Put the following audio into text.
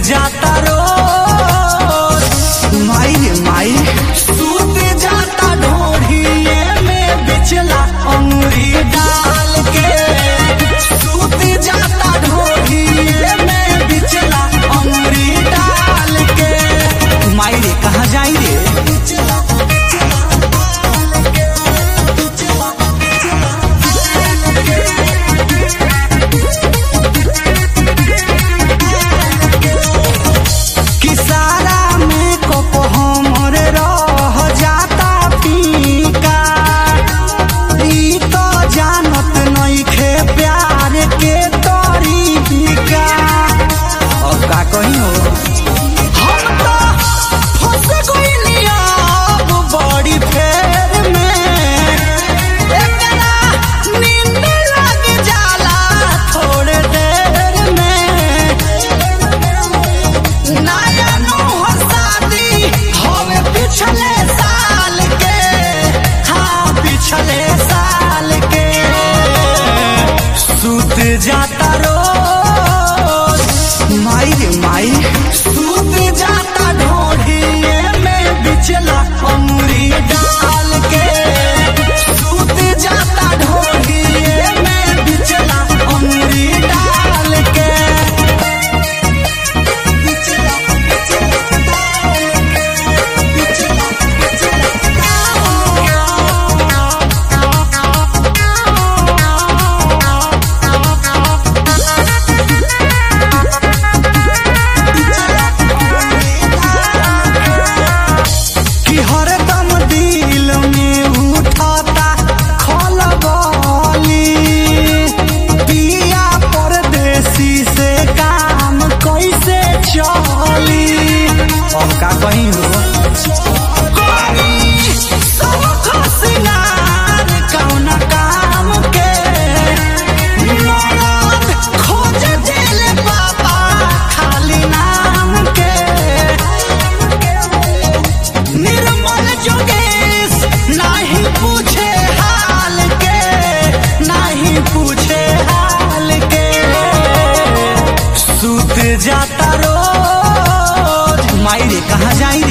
जाता रोज माई रे माई सूत जाता ढोढ़िए में बिचला अंगुरी डाल के सूत जाता ढोढ़िए में बिचला अंगुरी डाल के माई रे कहाँ जाई रे बिचला किसारा में कोको हमर रह जाता पीका ई तो जानत नइखे प्यार के तरीका अब का कही हो हम तो फंस गइली अब बड़ी फेर में एकरा नींद लग जाला थोड़े देर में नया नौहर शादी हवे पिछले साल के हाँ पिछले साल के सूत जाता रोज माई रे माई सूत जाता ढोढ़िए में बिचला अमरी डाल के सूत जाता ढोढ़िए में बिचला अमरी डाल के कि हरदम दिल में उठाता खलबली पिया परदेसी से काम कैसे चली अब का कहीं हो कौन काम के मरद खोज दिल बाबा खाली नाम के निर्मल जोगेश नहीं पूछे हाल के नहीं पूछे हाल के सूत जाता रोज माई रे कहाँ जाई